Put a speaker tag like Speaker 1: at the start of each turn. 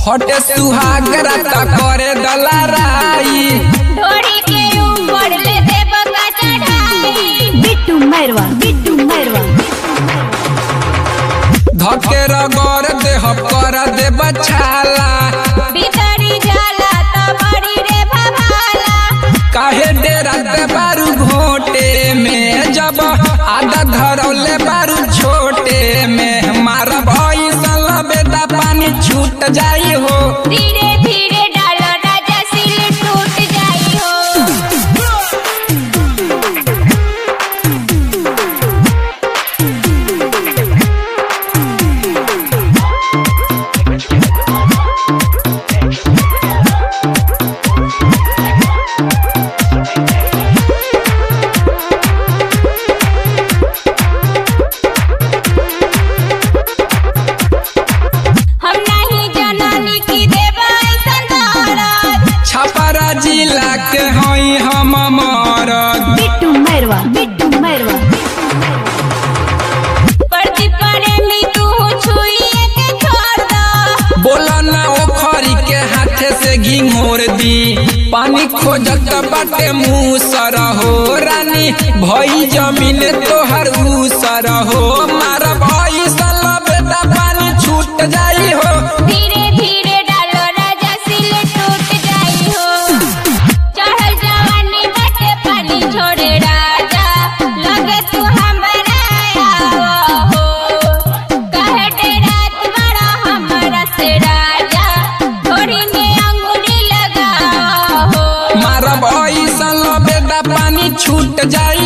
Speaker 1: हटे सुहागरा त करे दलाराई
Speaker 2: ढोड़ी के ऊपर ले देव का चढ़ाई
Speaker 3: बिट्टू मैरवा बिट्टू मैरवा
Speaker 1: धके रगड़ देह कर दे बछाला
Speaker 2: भीतरी जाला तो बड़ी रे भभाला
Speaker 1: काहे डेरा दे बारू घोटे में जब आधा धरौले बारू छोटे में मार भई सल बेटा पानी छूट जाई हो
Speaker 2: धीरे धीरे डालो राजा सिल टूट जाई हो हम नहीं जननी की देव ऐसन दौलत
Speaker 1: छपरा जिला के हई हम मरद
Speaker 3: बिट्टू मैरवा बिट्टू मैरवा
Speaker 2: परती पड़े मी तू छुइए के छोड़ दो
Speaker 1: बोला ना ओखरी के हाथे से घिंघोर दी पानी खोजत बाटे मुँह सर हो रानी भई जमीन तोहर उसर हो मार भई सल बेटा पानी छूट जाई हो
Speaker 2: धीरे धीरे डालो राजा सिल टूट जाई हो चढ़ल जवानी बटे पानी छोड़े राजा लगे तू हमरा आवा हो कहे डे रात बड़ा हमरा से राजा थोड़ी में अंगुली लगा हो
Speaker 1: मार भई सल बेटा पानी छूट जाई